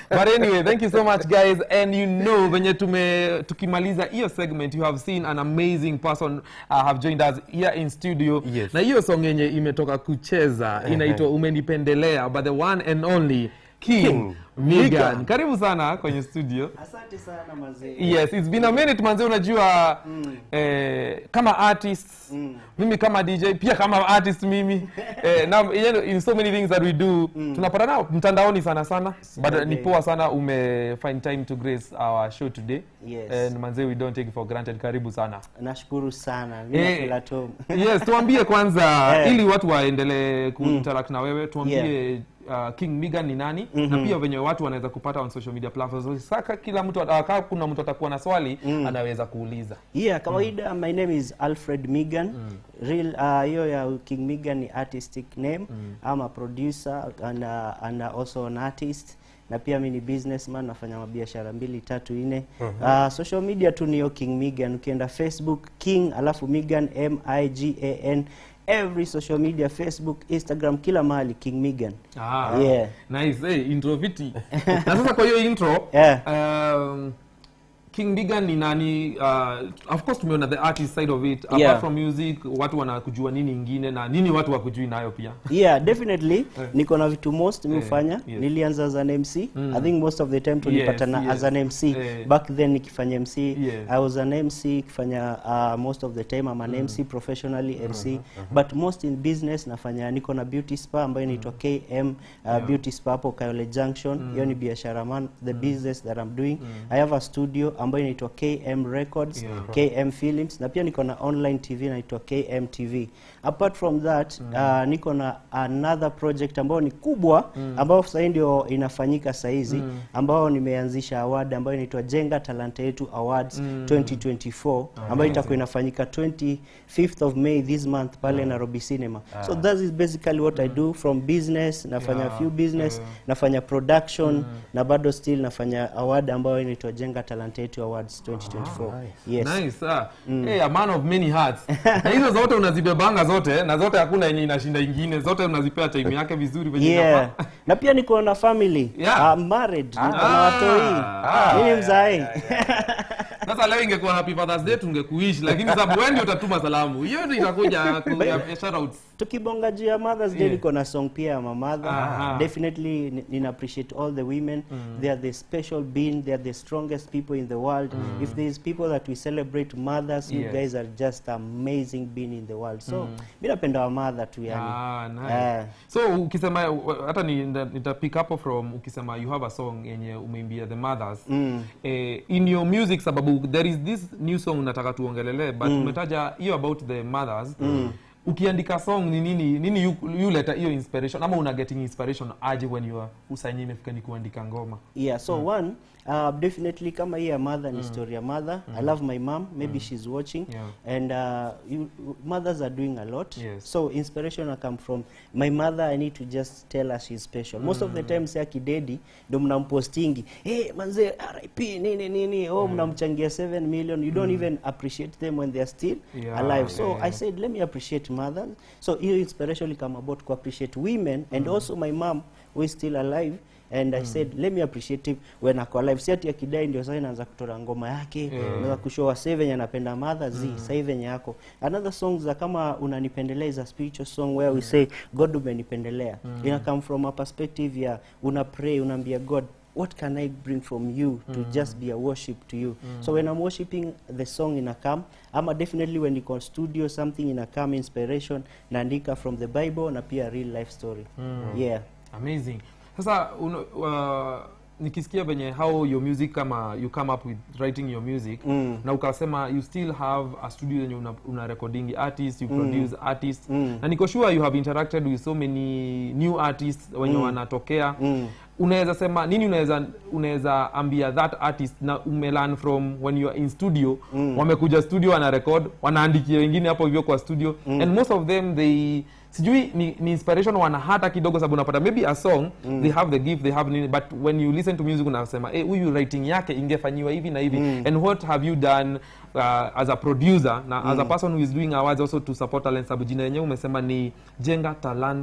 but anyway thank you so much guys and you know venye tume tukimaliza hiyo segment you have seen an amazing person uh, have joined us here in studio Yes. na hiyo song yenye imetoka kucheza inaitwa umenipendelea but the one and only king, King Megan. Megan. karibu sana kwenye studio asante sana mazee yes it's been a minute manze unajua eh, kama artist mimi kama dj pia kama artist mimi eh, na, you know, in so many things that we do tunapatana mtandaoni sana sana but okay. ni poa sana ume find time to grace our show today Yes. and manze we don't take it for granted karibu sana nashukuru sana Eh, mimi feel at home yes tuambie kwanza Eh. ili watu waendelee kuinteract na wewe tuambie uh, king migan ni nani na pia venye watu wanaweza kupata on social media platforms saka kila mtu uh, kama kuna mtu atakuwa na swali anaweza kuuliza yeah kawaida my name is alfred migan real uh, hiyo ya king migan ni artistic name I'm a producer and, uh, and uh, also an artist na pia mi ni businessman nafanya mabiashara mbili tatu nne uh, social media tu niyo king migan ukienda facebook king alafu migan m i g a n every social media facebook instagram kila mahali king migan Ah, Yeah. nice hey, intro fiti na sasa kwa hiyo intro Yeah. um, king bigan ni nani uh, of course tumeona the artist side of it apart Yeah. from music watu wanakujua nini ingine na nini watu wakujui nayo pia yeah definitely Eh. niko na vitu most mi Eh, hufanya yes. nilianza as an mc i think most of the time tulipatana yes. as an mc Eh. back then nikifanya mc Yes. i was an mc ikifanya uh, most of the time i'm an mc professionally mc but most in business nafanya niko na beauty spa ambayo inaitwa km uh, beauty spa hapo kayole junction hiyo ni biashara man the business that i'm doing i have a studio ambayo inaitwa km records Yeah. KM Films na pia niko na online TV inaitwa KM TV. Apart from that uh, niko na another project ambayo ni kubwa ambayo sasa hii ndio inafanyika saa hizi ambayo nimeanzisha award ambayo inaitwa Jenga Talanta Yetu Awards 2024 ambayo itakuwa inafanyika 25th of May this month pale Nairobi Cinema. So that is basically what I do from business, nafanya Yeah, few business, yeah. nafanya production na bado still nafanya award ambayo inaitwa Jenga Talanta Yetu Awards 2024. Yes. nice ah. hey, a man of many hearts na hizo zote unazibebanga zote na zote hakuna yenye inashinda ingine zote unazipea time yake vizuri venye yeah inafaa. na pia niko na family Yeah. I'm married niko na Ah. watoi Ah. mimi mzae sasa leo ingekuwa happy fathers day tungekuishi lakini sababu wewe ndio utatuma salamu hiyo ndio itakuja ku- ya- ya shoutouts tukibonga juu ya mothers day Yeah. niko na song pia ya mamadha Aha. definitely ni- nina appreciate all the women they are the special being they are the strongest people in the world if there is people that we celebrate mothers you Yes. guys are just amazing being in the world so mi napenda wa mother tu yani Ah, nice. Eh. so ukisema hata ni- nita nita pick up from ukisema you have a song yenye umeimbia the mothers Mm. eh, in your music sababu there is this new song nataka tuongelele but umetaja hiyo about the mothers ukiandika song ni nini nini you, you leta hiyo inspiration ama una getting inspiration aje when you are usanyi imefika ni kuandika ngoma yeah so one uh, definitely kama hii ya mother ni story ya mother i love my mom maybe she's watching Yeah. and uh, you, mothers are doing a lot Yes. so inspiration will come from my mother i need to just tell her she's special most of the time si akidedi ndo mnampostingi hey, manze rip nini nini oh mnamchangia 7 million you don't even appreciate them when they're still Yeah, alive so yeah. i said let me appreciate mothers so hiyo inspiration will come about to appreciate women and also my mom who is still alive and i said let me appreciate him when ako alive si ati akidai ndio sasa inaanza kutora ngoma yake Yeah. yeah. kushowa sasa venye anapenda mother z mm. sasa venye yako another songs za kama unanipendelea is a spiritual song where we say god umenipendelea mm. ina come from a perspective ya una pray unaambia god what can i bring from you to just be a worship to you so when i'm worshiping the song ina come ama definitely when niko studio something ina come inspiration naandika from the bible na pia real life story yeah amazing sasa uno, uh, nikisikia venye how your music kama you come up with writing your music Mm. na ukasema you still have a studio yenye una, una recording artist you produce artist Mm. na niko sure you have interacted with so many new artists wenye wanatokea Mm. unaweza sema nini unaweza unaweza ambia that artist na umelearn from when you are in studio mm. wamekuja studio wana record wanaandikia wengine hapo hivyo kwa studio mm. and most of them they sijui ni, ni inspiration wana hata kidogo sababu unapata maybe a song mm. they have the gift they have nini but when you listen to music unasema eh huyu writing yake ingefanyiwa hivi na hivi mm. and what have you done uh, as a producer na mm. as a person who is doing awards also to support talent sababu jina yenyewe umesema ni jenga talanta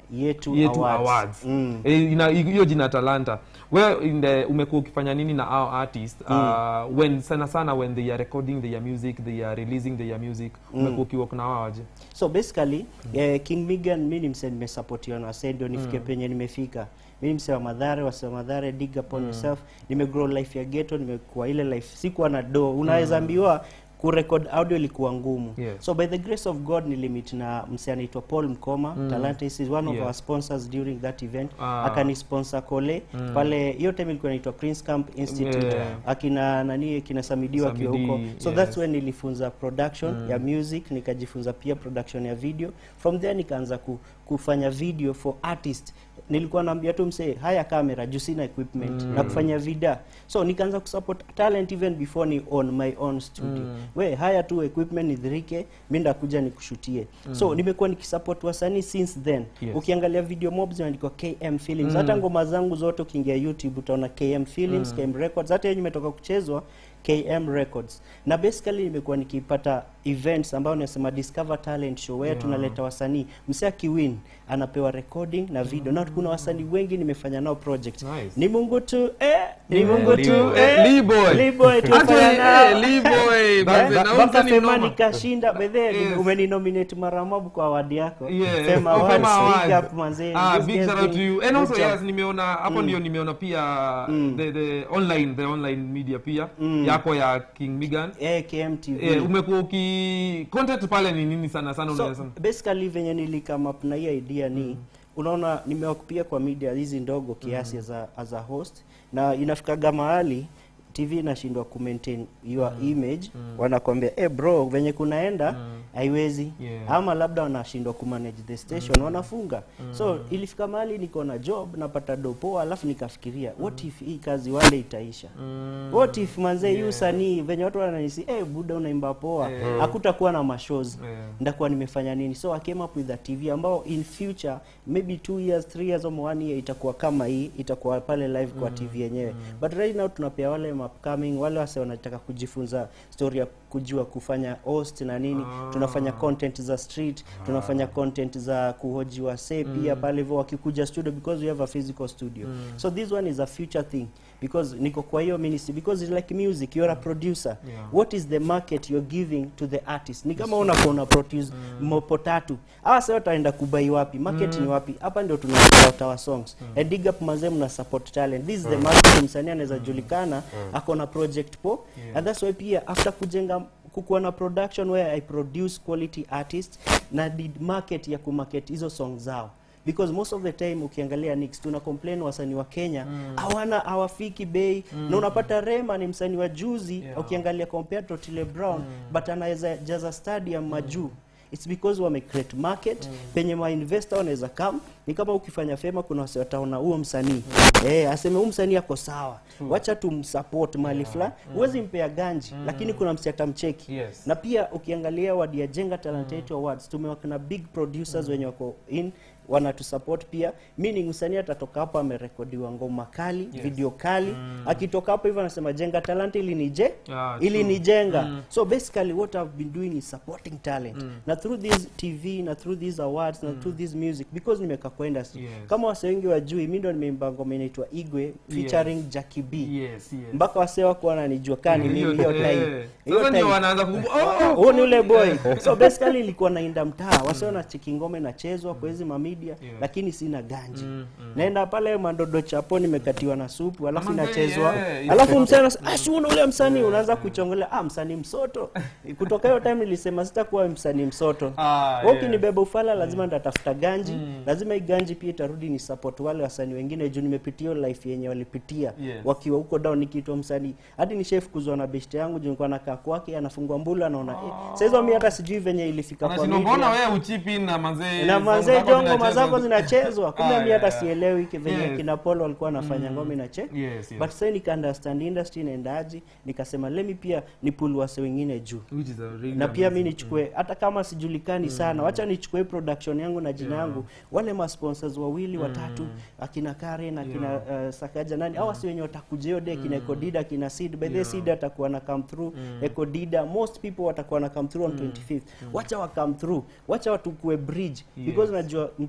yetu, yetu awards, awards, Mm. Eh, ina- hiyo jina talanta we in the umekuwa ukifanya nini na our artist uh, when sana sana when they are recording their music they are releasing their music umekuwa ukiwork na wao aje so basically eh, king migan mi ni mse nimesapotiwa na wasee ndio nifike penye nimefika mi ni mse wa madhare wase wa madhare dig upon yourself nimegrow life ya ghetto nimekuwa ile life sikuwa na do unaweza ambiwa kurekod audio ilikuwa ngumu Yes. so by the grace of god nilimit na mse anaitwa paul mkoma talanta is one of Yeah. our sponsors during that event Ah. akanisponsor kole pale hiyo time ilikuwa inaitwa prince camp institute Yeah. akina nani kina samidiwa akiwa Samidi, huko so yes. that's when nilifunza production ya music nikajifunza pia production ya video from there nikaanza ku, kufanya video for artist nilikuwa naambia tu msee haya kamera juu sina equipment na kufanya vida so nikaanza kusupport talent even before ni on my own studio we haya tu equipment nidhirike mi ndakuja nikushutie so nimekuwa nikisupport wasanii since then Yes. ukiangalia video mob zinaandikwa km films hata ngoma zangu zote ukiingia youtube utaona km films km records hata yenye imetoka kuchezwa km records na basically nimekuwa nikipata events ambayo nasema discover talent show where Yeah. tunaleta wasanii msee akiwin anapewa recording na video na kuna wasanii wengi nimefanya nao project Nice. ni mungu tu eh, ni Yeah, mungu Lee- tu eh, eh, Lee Boy. Lee Boy tumefanya Actually, nao. eh, Lee Boy, Eh, manze, ba- na mpaka umse ni Fema mnoma. nikashinda bedhe Yes. umeninominate mara mob kwa awadi yako Yeah, Fema Fema Awards, Awards. big up manze. Ah, These big guys shout out to doing you. And good also job. yes, nimeona hapo ndio nimeona pia the, the online the online media pia Mm. yako ya King Migan. eh, KMTV Eh, umekuwa uki content pale ni nini sana sana so unaweza basically venye nilikam up na hii idea ni unaona nimewakupia kwa media hizi ndogo kiasi as, a, as a host na inafikaga mahali tv inashindwa kumaintain your image wanakwambia eh bro venye kunaenda haiwezi Yeah. ama labda wanashindwa kumanage the station wanafunga so ilifika mahali niko na job napata dopoa alafu nikafikiria what if hii kazi wale itaisha what if manze hii usanii venye watu wananisi eh buda unaimba poa Yeah. hakutakuwa na mashows Yeah. ndakuwa nimefanya nini so I came up with a tv ambao in future maybe two years three years or one year itakuwa kama hii itakuwa pale live kwa tv yenyewe but right now tunapea wale upcoming wale wase wanataka kujifunza story ya kujua kufanya host na nini Ah. tunafanya content za street tunafanya content za kuhoji wasee pia pale hivyo wakikuja studio because we have a physical studio so this one is a future thing because niko kwa hiyo ministry because it's like music you're a producer Yeah. what is the market you're giving to the artist ni kama unakuwa una produce mopo tatu hawa sasa wataenda kubai wapi market ni wapi hapa ndio tunapata our songs and dig up mazee mna support talent this is the market msanii anaweza julikana ako na project po Yeah. and that's why pia after kujenga kukuwa na production where i produce quality artists na did market ya kumarket hizo song zao because most of the time ukiangalia Nix tuna complain wasanii wa Kenya hawana hawafiki bei na unapata Rema ni msanii wa juzi Yeah. ukiangalia compared to Otile Brown but anaweza jaza stadium majuu it's because wame create market penye ma investor wanaweza come ni kama ukifanya fema kuna wase wataona huo msanii eh aseme huo msanii ako sawa wacha tumsupport mali fulani huwezi mpea ganji lakini kuna msi atamcheki Yes. na pia ukiangalia wadi ya Jenga Talent Yetu Awards tumewaka na big producers wenye wako in wanatusupport pia meaning msanii atatoka hapo amerekodiwa ngoma kali Yes. video kali akitoka hapo hivyo anasema jenga talent ili nije Ah, ili true. nijenga so basically what I've been doing is supporting talent na through this TV na through these awards na through this music because nimeka kwa industry Yes. kama wase wengi wajui mimi ndo nimeimba ngoma inaitwa Igwe featuring Jackie B Yes, yes. mpaka wase wako wananijua kani mimi hiyo eh, time hiyo Sasa ndio time wanaanza kukumbu- oh, oh, huo ni ule boy so basically ilikuwa nainda mtaa wase na cheki ngoma inachezwa kwa hizi mamedia Yeah. lakini sina ganji Mm, naenda pale mandodo chapo nimekatiwa na supu alafu Ama inachezwa yeah, alafu msanii ah si una ule msanii unaanza kuchongelea ah msanii msoto kutoka hiyo time nilisema sitakuwa msanii msoto Ah, Wewe yeah. ukinibeba ufala lazima ndatafuta ganji lazima hii ganji pia itarudi ni support wale wasanii wengine juu nimepitia hiyo life yenye walipitia Yes. wakiwa huko down nikiitwa msanii hadi nishafukuzwa na beshte yangu juu nilikuwa nakaa kwake anafungua mbulu anaona eh, sasa hizo mimi hata sijui venye ilifika kwa Anashindwa, mbona media wewe uchipi na manzee na songs manzee zako jo ngoma zinachezwa? zako zinachezwa kumbe Ah, mi hata yeah. sielewi ki- venye Yes. kina Polo walikuwa wanafanya ngoma inache Yes, yes. but sasa nika understand industry inaendaje nikasema lemi pia ni pull wase wengine juu Which is a really na pia mi amazing. nichukue hata kama sijulikani sana wacha nichukue production yangu na jina yangu wale ma sponsors wawili watatu akina Karen akina uh, Sakaja nani au si wenye watakuja hiyo day kina Ekodida kina Seed by the way, Seed atakuwa na come through Ekodida most people watakuwa na come through on 25th wacha wa come through wacha watukue bridge because najua mtu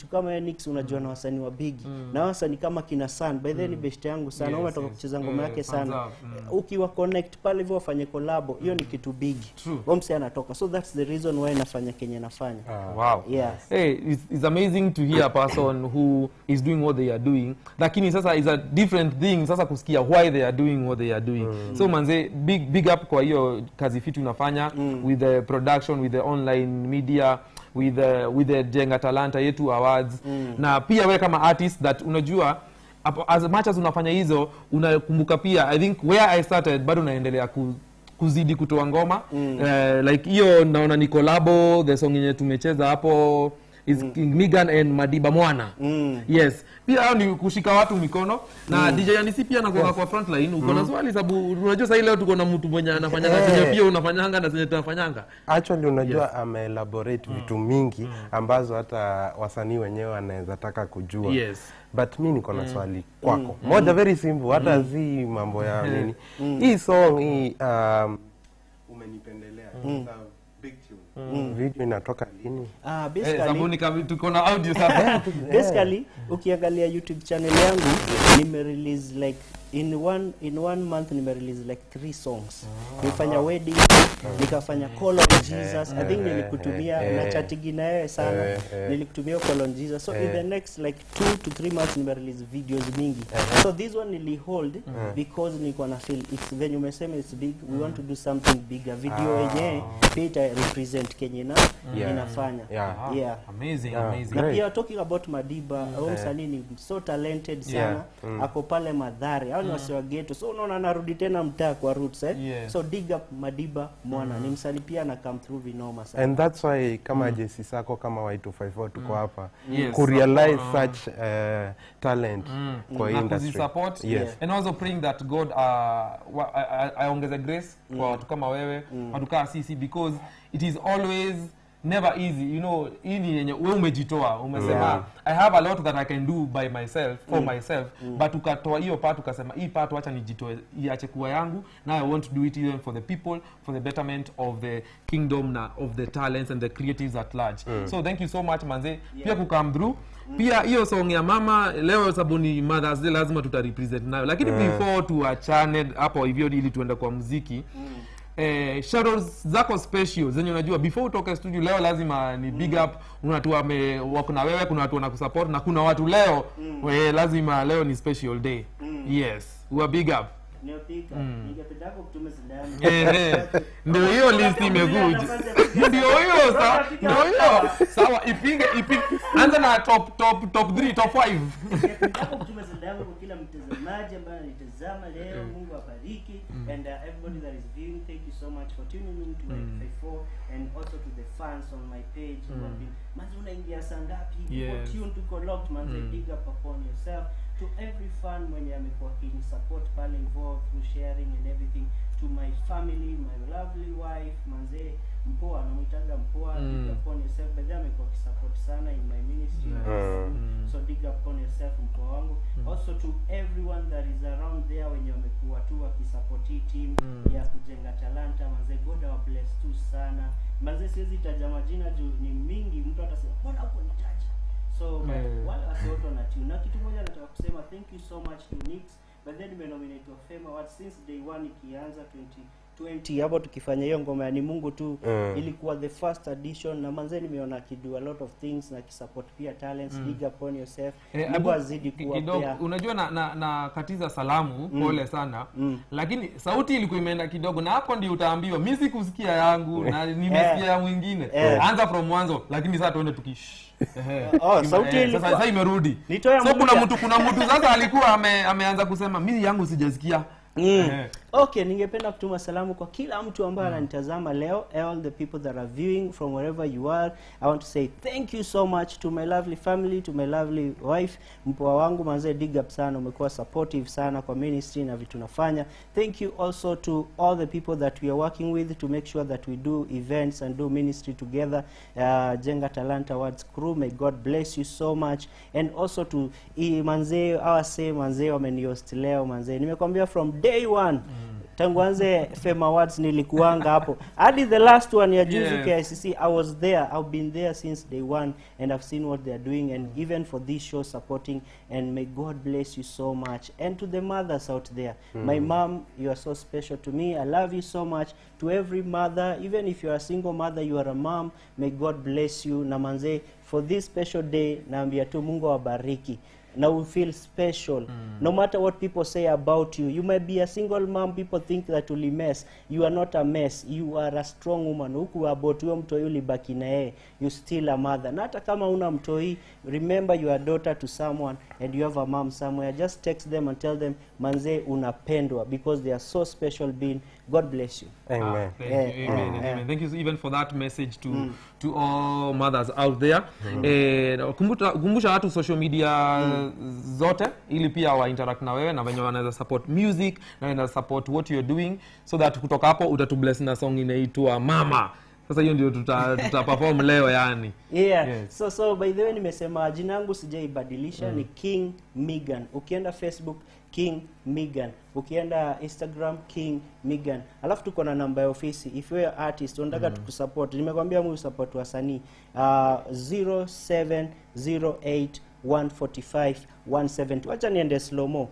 mtu kama yeye Nix unajua na wasanii wa bigi na wasanii kama kina San by the way ni best yangu sana Yes, yes, umetoka yes. kucheza ngoma Eh, yake thumbs sana up, mm. ukiwa connect pale hivyo wafanye collabo hiyo ni kitu bigi True. omse anatoka so that's the reason why nafanya kenye nafanya wow yeah Hey, it's, it's amazing to hear a person who is doing what they are doing lakini sasa is a different thing sasa kusikia why they are doing what they are doing so manze big, big up kwa hiyo kazi fiti unafanya with the production with the online media with the, with the jenga talanta yetu awards na pia we kama artist that unajua apo- as much as unafanya hizo unakumbuka pia i think where i started bado unaendelea ku, kuzidi kutoa ngoma mm. uh, like hiyo naona ni kolabo the song yenye tumecheza hapo is King Migan and Madiba Mwana Mm. yes pia hao ni kushika watu mikono na DJ Yanisi pia anakuwa kwa front line uko na swali sababu unajua sasa leo tuko na mtu mwenye anafanyanga Eh. chenye pia unafanyanga na zenye tunafanyanga actually unajua ameelaborate vitu mingi ambazo hata wasanii wenyewe wanaweza taka kujua yes but mi niko na swali kwako moja very simple hata si mambo ya nini hii song hii um, umenipendelea It's a big tune. video inatoka lini ah, eh, basically, sabuni kavi tuko na audio sasa basically ukiangalia youtube channel yangu nime release like in one in one month nime release like three songs nilifanya wedding nikafanya call on jesus i think nilikutumia na chatigi na wewe sana Eh, eh. nilikutumia call on jesus so in the next like two to three months nime release videos mingi so this one nilihold because nilikuwa na feel it's venye umesema it's big we want to do something bigger video yenyewe pia ita represent kenye na Yeah. inafanya Yeah. yeah amazing Yeah. amazing na Great. pia talking about Madiba huyo msanii ni so talented sana Yeah. ako pale Madhare hao ni wasi wa ghetto so unaona anarudi tena mtaa kwa roots eh Yes. so dig up Madiba mwana ni msanii pia ana come through vinoma sana and that's why kama mm. jesi sako kama y254 tuko hapa Yes. kurealize Uh, such uh, talent kwa hii na industry kuzisupport Yes. and also praying that god uh, wa- a- a- aongeze grace kwa watu kama wewe watu kaa sisi because it is always never easy you know hii ni yenye we umejitoa umesema Yeah. i have a lot that i can do by myself for myself but ukatoa hiyo part ukasema hii part wacha nijitoe iache kuwa yangu now i want to do it even for the people for the betterment of the kingdom na of the talents and the creatives at large so thank you so much manze pia kukam through pia hiyo song ya mama leo sababu ni mothers day lazima tutarepresent nayo lakini before tuachane hapo hivyo ili tuende kwa muziki Eh, shadows zako special zenye unajua before utoke studio leo lazima ni big up kuna watu wame wako na wewe kuna watu wanakusupport na kuna watu leo we, lazima leo ni special day yes we are big up Neopika ningependa kutuma sindamu Eh, eh, ndio hiyo list imekuja ndio hiyo sa- ndio hiyo sawa ipinge ipinge anza na top top top 3 top 5 Ningependa kutuma sindamu kwa kila mtazamaji ambaye anitazama leo Mungu abariki and uh, everybody that is viewing thank you so much for tuning in to mm. 4 and also to the fans on my page who have been manzi unaingia saa ngapi Yes. tuko tuned tuko locked manzi dig up upon yourself to every fan mwenye amekuwa kini support pale involved through sharing and everything to my family my lovely wife manze mpoa namwitaga mpoa Mm. dig upon yourself but then amekuwa kisupport sana in my ministry Nice. mm. so dig upon yourself mpoa wangu also to everyone that is around there wenye wamekuwa tu wakisupport hii team ya kujenga talanta manze god awa bless tu sana manze siwezi taja majina juu ni mingi mtu atasema mbona huko nitaja so but Yeah. wale wasi wote wanatune na kitu moja nataka kusema thank you so much to Nix but then nimenominate Fame Award since day one ikianza 2020 hapo tukifanya hiyo ngoma ya ni Mungu tu Mm. ilikuwa the first edition na manze nimeona akido a lot of things na kisupport pia talents dig upon yourself Eh, Mungu abu- azidi ki- kuwa kidogo pia unajua na, na, na katiza salamu pole sana lakini sauti ilikuwa imeenda kidogo na hapo ndio utaambiwa mi sikusikia yangu na nimesikia ya mwingine Eh. anza from mwanzo lakini sasa tuende tukish Ehe. Oh, Ima- sauti eh, ilikuwa- sasa sasa imerudi Nitoe so kuna moja. mtu kuna mtu sasa alikuwa ame, ameanza kusema mi yangu sijasikia Ehe. okay ningependa kutuma salamu kwa kila mtu ambaye ananitazama leo all the people that are viewing from wherever you are i want to say thank you so much to my lovely family to my lovely wife mpoa wangu manzee dig up sana umekuwa supportive sana kwa ministry na vitu nafanya thank you also to all the people that we are working with to make sure that we do events and do ministry together uh, jenga talent awards crew may god bless you so much and also to i manzee awase manzee wamenihost leo manzee nimekwambia from day one tangu anze fame awards nilikuanga hapo hadi the last one ya juzi Yeah. KICC I was there I've been there since day one and I've seen what they're doing and even for this show supporting and may God bless you so much and to the mothers out there my mom you are so special to me I love you so much to every mother even if you're a single mother you are a mom may God bless you na manze for this special day naambia tu Mungu awabariki na we feel special no matter what people say about you you may be a single mom people think that uli mess you are not a mess you are a strong woman huku about huyo mtoi ulibaki na yeye you still a mother na hata kama una mtoi remember you are daughter to someone and you have a mom somewhere just text them and tell them manze unapendwa because they are so special being god bless you Amen. Thank Yeah, you. Amen. yeah. Amen. Thank you even for that message to to all mothers out there. Eh, kumbuta, kumbusha watu social media zote ili pia wa interact na wewe na venye wanaweza support music na wanaweza support what you're doing so that kutoka hapo utatubless na song inaitwa Mama. Sasa hiyo ndio tuta, tuta perform leo yani. yeah Yes. so so by the way nimesema jina yangu sijaibadilisha ni king migan ukienda facebook king migan ukienda instagram king migan alafu tuko na namba ya ofisi if you're an artist unataka tukusupport nimekwambia mu support wasanii uh, 0708 145 170 wacha niende slomo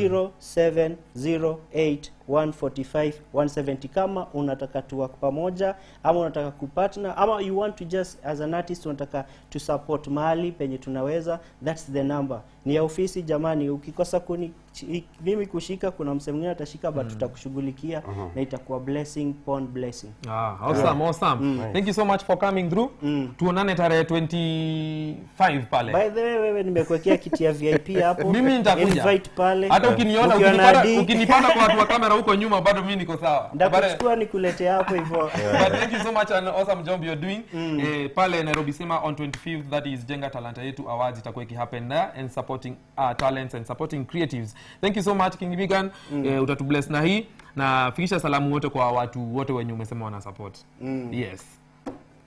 0708 145 170 kama unataka tuwak pamoja ama unataka kupartner ama you want to just as an artist unataka to support mahali penye tunaweza that's the number ni ya ofisi jamani ukikosa kuni chi- mimi kushika kuna msee mwingine atashika but tutakushughulikia na itakuwa blessing pon blessing Ah, awesome, awesome. Thank you so much for coming through. Tuonane tarehe 25 pale. by the way wewe nimekuwekea kiti ya vip hapo mimi nitakuja invite pale hata ukiniona Ukiwa na ukinipata, D, ukinipata kwa watu wa kamera huko nyuma bado mi niko sawa But, ndakuchukua nikuletea hapo hivyo but thank you so much an awesome job you're doing eh, pale nairobi sema on 25th that is jenga talanta yetu awards itakuwa ikihappen there and supporting uh, talents and supporting creatives thank you so much king Migan eh, utatubless na hii na fikisha salamu wote kwa watu wote wenye umesema wana support yes